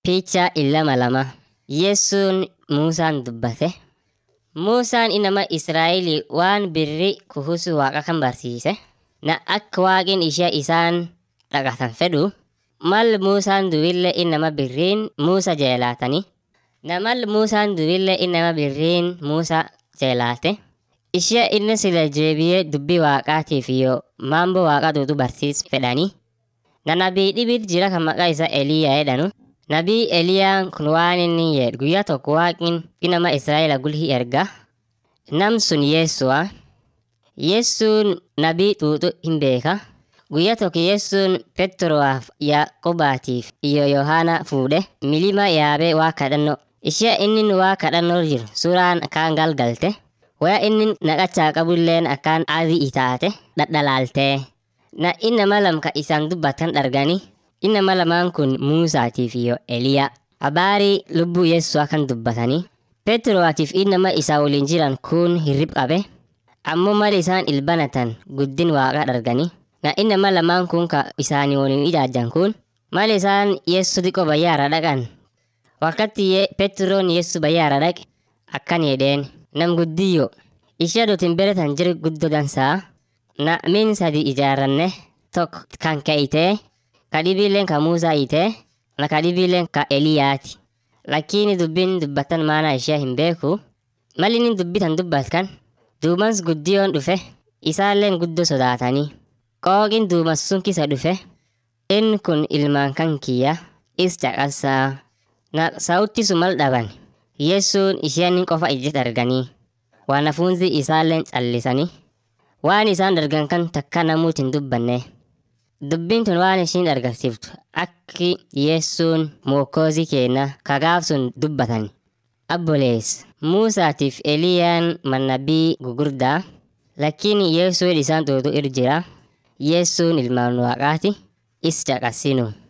Picha illama lama. Yesuun Muusaan dubbate. Muusaan inama Israa'elii waan birrii kuhusu waaqa kan barsiise. Na akka waaqin ishee isaan dhaqatan fedhu mal Muusaan duwille inama birriin Muusa jeelaatani. Na mal Muusaan duwille inama birriin Muusa jeelaate. Ishee inni sila jeebiyee dubbii waaqaatiif yoo maambo waaqa duutu barsiis fedhani. Na nabii dhibit jira kan maqaa isaa Eliyaa jedhanu. Nabii Eliyaan kun waan inni jedhu guyyaa tokko waaqin inama Israa'ela gulhi erga. Nam sun Yeesu'a. Yesuun nabii xuuxu hin beeka. Guyyaa tokko Yesuun Petroowaaf Yaaqobaatiif iyo Yohaana fuudhe milima yaabee waa kadhannoo. Ishee inni waa kadhannoo jiru suuraan akkaan galgalte. Waya inni naqachaa qabulleen akkaan adii itaate dhadhalaaltee. Na innama lamka isaan dubbatan dhargani. Innama lamaan kun Muusaatiif iyo Eliyaa. Habaarii lubbuu Yesu'a kan dubbatanii. Petroowaatiif innama isaa waliin jiran kun hirrib qabe. Ammoo mal isaan ilbanatan guddin waaqa dhargani. Na innama lamaan kun ka isaanii waliin ijaajjan kun mal isaan Yesu xiqqoo bayyaara dhaqan. Wakkatti Petroon Yesu bayyaara dhaqe akkan jedheen nam guddiyyo. Ishee dutin beretan jiru guddoo dansaa. Na min sadi ijaarranne tokko kan ka'itee kadhibiileen ka Muusaa hiitee na kadhibiileen ka Eliyaati. Lakkiini dubbiin dubbatan maana ishee hin beeku. Mal inni dubbitan dubbatkan duumans guddiyoon dhufe isaalleen guddoo sodaatanii. Qooqin duumas sun kisa dhufe inni kun ilmaan kan kiyya is caqasaa. Na sa'utti sumal dhaban. Yesuun isheen qofa ijjit arganii. Wanafunzi isaalleen callisanii. Waan isaan dargan kan takka namuuti hin dubbanne. Dubbiin tun waan ishiin argisiiftu akki Yesuun mokkoozii keenya kagaaf sun dubbatan. Abbolees Muusaatiif Eliyaan mannabii gugurdaa lakkiin Yesuun isaan tuutu ir jira. Yesuun ilmaan waaqaati is caqasinu.